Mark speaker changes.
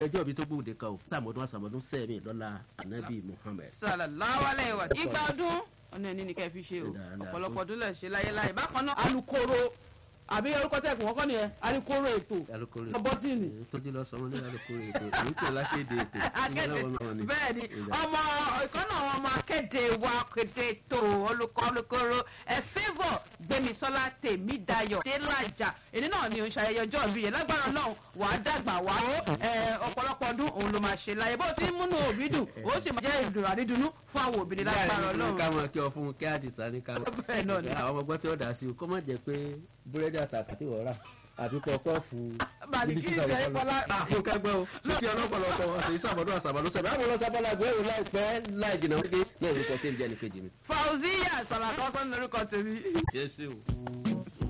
Speaker 1: ẹjọ́ mi tó gbòde kan o sàmọ́dún àsàmọ́dún sẹ́ẹ̀mì lọ́la anabi muhammed.
Speaker 2: sallallahu alaihi wa igba ọdún ọ̀nà ẹni ni kẹ́ fi ṣe o ọ̀pọ̀lọpọ̀ ọdún lẹ̀ ṣe láyéláyé bákan náà alukoro àbí orúkọ tẹ̀ kún kọ́kọ́ nìyẹn alukoro ètò
Speaker 1: alukoro
Speaker 2: bọ́tìnì.
Speaker 1: tójú lọ sọmọ ní alukoro ètò èyí tó lákéde ètò
Speaker 2: akéde
Speaker 1: ìgbàlọ́wọ́
Speaker 2: bẹ́ẹ̀ ni ọmọ ìkànnà àwọn ọmọ akéde wa kéde tó olùkọ́ olùkóró ẹ favour gbẹmísọ́lá tèmídayọ̀ délàjà èdè náà ni òun ṣayẹyẹ ọjọ́ ìbí yẹn lágbára náà wà á dàgbà wá ẹ ọ̀pọ̀lọpọ̀ ọdún òun ló máa ṣe láyé bó ti ń múnú òbí dùn ó sì máa jẹ́ ìdùnnú àdídùnnú fún àwọn òbí lágbára ọlọ́run.
Speaker 1: káwọn kí ọ fún kí àdìsá ní káwọn.
Speaker 2: bẹ́ẹ̀ náà ni.
Speaker 1: àwọn ọmọ gbọ́ tí ó dà sí o kó má jẹ́ pé búrẹ́dì àtàkùn tí wọ́n rà àbí pọpọ́ọ̀fù
Speaker 2: Bàdìkí ìṣe ìfọlá.
Speaker 1: àfún kẹgbẹ́ o lókè ọlọ́pọ̀lọpọ̀ ọ̀sẹ̀ ìsàmọ́dún àsàmọ́dún sẹ̀bẹ̀ àwọn ọlọ́sàbọ̀lá gbẹ́rù láìpẹ́ láì jìnnà wípé náà orúkọ tí ń jẹ́ ní kejì mi.
Speaker 2: fauziya sàlàkọ́sọ́ ní orúkọ tèmi.
Speaker 1: jésù.